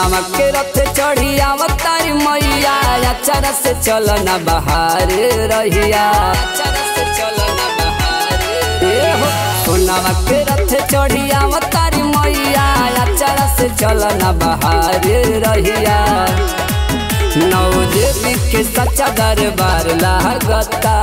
सोनामा के रथ चढ़ी आवतारी मैया अचारा से चल ना बाहर रहिया अचारा से चल ना बाहर ए हो सोनामा के रथ चढ़ी आवतारी मैया अचारा से चल ना बाहर रहिया नौ देवी के सच्चा दरबार लागता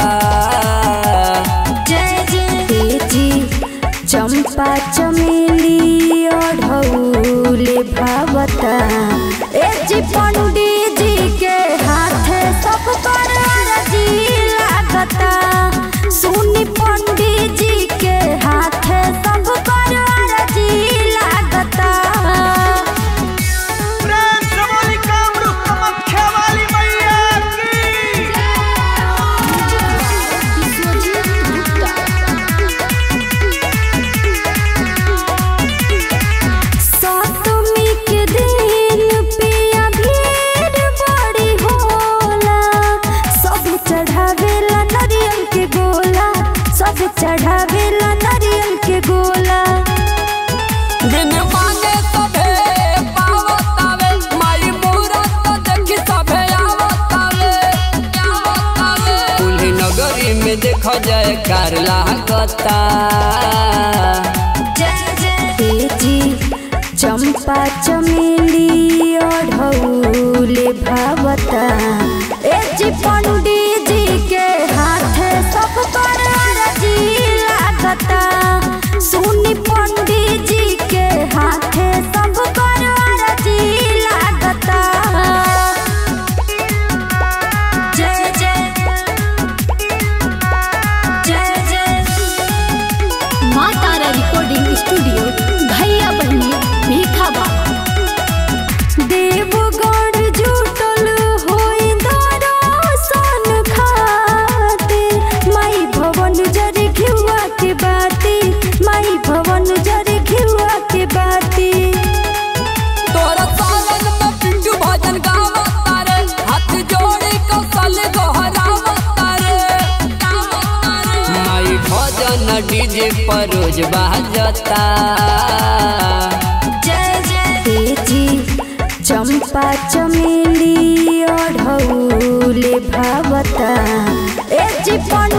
जय जय जी चंपा चमेली ओढ़ौले भावता ए जी पंडित जी के हाथे सब पर अरजी लागता सुनी पंडित जी के हाथे सब पर अरजी लागता प्रेम से बोली कामरूप कामाख्या वाली मैया की सप्तमी के दिन पिया भीड़ बड़ी होला सब चढ़ावेला नारियल के गोला सब चढ़ावेला नारियल के गोला बिन मांगे सभे पावतावे माई मूरत देखी सभे आवतावे आवतावे कुल्ही नगरी में देखो जाए कार लागता जय जय जी चंपा चमेली ओढ़ौले भावता ए जी पंडित जी के हाथे सब पर अरजी लागता सुनी पंडित जी के हाथे सब पर अरजी लागता जय जय जय जय माँ तारा रिकॉर्डिंग स्टूडियो भैया बहनी भीखाबा देवगढ़ जुटल होई दर्शन खातिर माई भवन जरे घिउआ के बाती माई भवन जरे घिउआ के बाती तोरा सालन में पिंटू भजन गावता रे हाथ जोड़ी कौशल गोहरावता रे माई भजन डीजे पर रोज बाजता जय जय जी चंपा चमेली ओढ़ौले भावता ए जी पंडित